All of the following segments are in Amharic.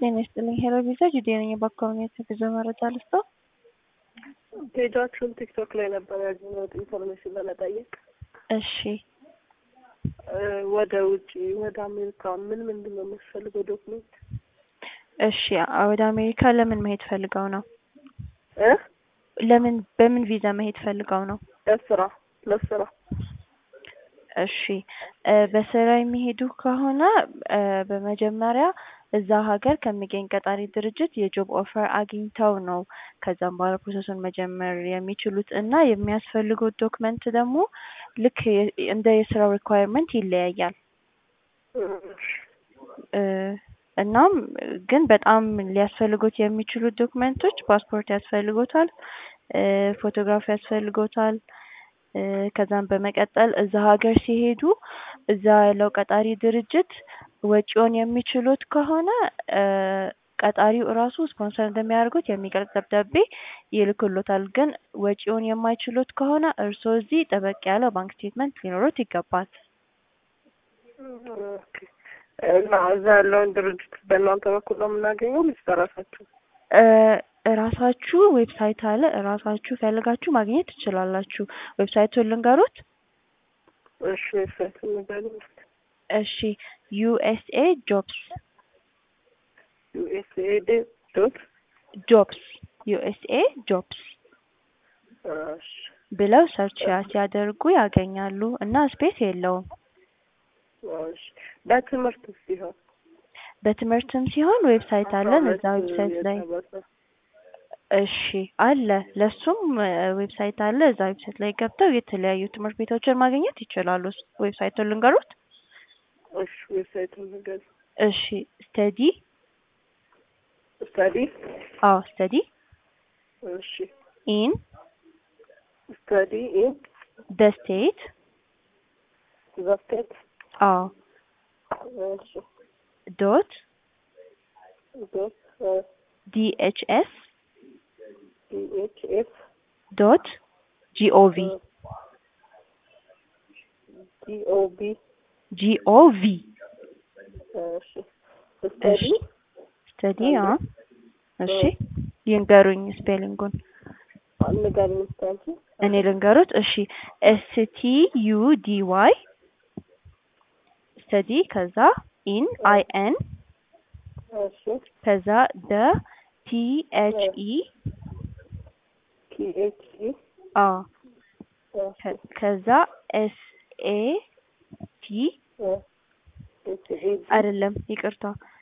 ጤና ይስጥልኝ ሄሎ ቪዛ ጁዴ ነኝ። በኮሚኒቲ ጉዞ መረጃ ልስጠው። ፔጃችሁን ቲክቶክ ላይ ነበር ያገኘሁት ኢንፎርሜሽን ለመጠየቅ እሺ እ ወደ ውጭ ወደ አሜሪካ ምን ምንድን ነው የሚያስፈልገው ዶክሜንት? እሺ ወደ አሜሪካ ለምን መሄድ ፈልገው ነው? እ ለምን በምን ቪዛ መሄድ ፈልገው ነው? ለስራ ለስራ እሺ እ በስራ የሚሄዱ ከሆነ እ በመጀመሪያ እዛ ሀገር ከሚገኝ ቀጣሪ ድርጅት የጆብ ኦፈር አግኝተው ነው ከዛም በኋላ ፕሮሰሱን መጀመር የሚችሉት እና የሚያስፈልጉት ዶክመንት ደግሞ ልክ የ- እንደ የስራው ሪኳየርመንት ይለያያል። እ እናም ግን በጣም ሊያስፈልጉት የሚችሉት ዶክመንቶች ፓስፖርት ያስፈልጎታል፣ እ ፎቶግራፍ ያስፈልጎታል። እ ከዛም በመቀጠል እዛ ሀገር ሲሄዱ እዛ ያለው ቀጣሪ ድርጅት ወጪውን የሚችሉት ከሆነ እ ቀጣሪው እራሱ ስፖንሰር እንደሚያደርጉት የሚገልጽ ደብዳቤ ይልክሎታል። ግን ወጪውን የማይችሉት ከሆነ እርስዎ እዚህ ጠበቅ ያለ ባንክ ስቴትመንት ሊኖሩት ይገባል። ኦኬ። እና እዛ ያለውን ድርጅት በእናንተ በኩል ነው የምናገኘው ወይስ በራሳችሁ? እ እራሳችሁ ዌብሳይት አለ እራሳችሁ ፈልጋችሁ ማግኘት ትችላላችሁ። ዌብሳይቱን ልንገሩት? እሺ ዌብሳይት ንገሪኝ። እሺ ዩኤስኤ ጆብስ ዩኤስኤድ ዶት ጆብስ ዩኤስኤ ጆብስ እሺ ብለው ሰርች ሲያደርጉ ያገኛሉ እና ስፔስ የለውም። እሺ በትምህርት ሲሆን በትምህርትም ሲሆን ዌብሳይት አለን እዛ ዌብሳይት ላይ እሺ አለ ለሱም እ ዌብሳይት አለ እዛ ዌብሳይት ላይ ገብተው የተለያዩ ትምህርት ቤቶችን ማግኘት ይችላሉ። ዌብሳይቱን ልንገሩት? እሺ ዌብሳይቱን ንገሪኝ። እሺ ስተዲ ስታዲ አዎ ስተዲ እሺ ኢን ስታዲ ኢን ደ ስቴት ዘ ስቴት አዎ እሺ ዶት ዶት ዲኤችኤስ ዲኤችኤፍ ዶት ጂኦቪ ዲኦቢ ጂኦቪ እሺ ስታዲ ስተዲ አ እሺ ይንገሩኝ ስፔሊንጉን ንገሪኝ እስኪ አንቺ። እኔ ልንገሩት። እሺ ኤስ ቲ ዩ ዲ ዋይ ስተዲ ከዛ ኢን አይ ኤን እሺ ከዛ ደ ቲ ኤች ኢ ቲኤች ኢ አ እሺ ከ- ከዛ ኤስ ኤ ቲ ኤች ኤ አይደለም ይቅርታ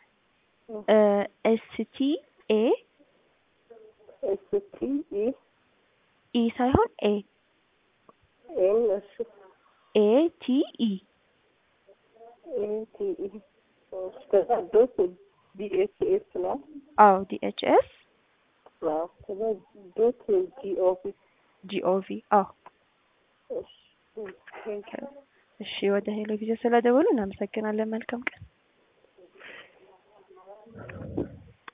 ኤስ ቲ ኤ ኤስ ቲ ኢ ኢ ሳይሆን ኤ ኤን እሺ ኤ ቲ ኢ ኤ ቲ ኢ እሺ ከዛ ዶት ዲኤች ኤስ ነው። አዎ ዲ ኤች ኤስ አዎ ከዛ ዶት ጂኦቪ ጂኦቪ አዎ እሺ ቴንክ ዩ እሺ ወደ ሄሎ ጊዜ ስለደወሉ እናመሰግናለን። መልካም ቀን።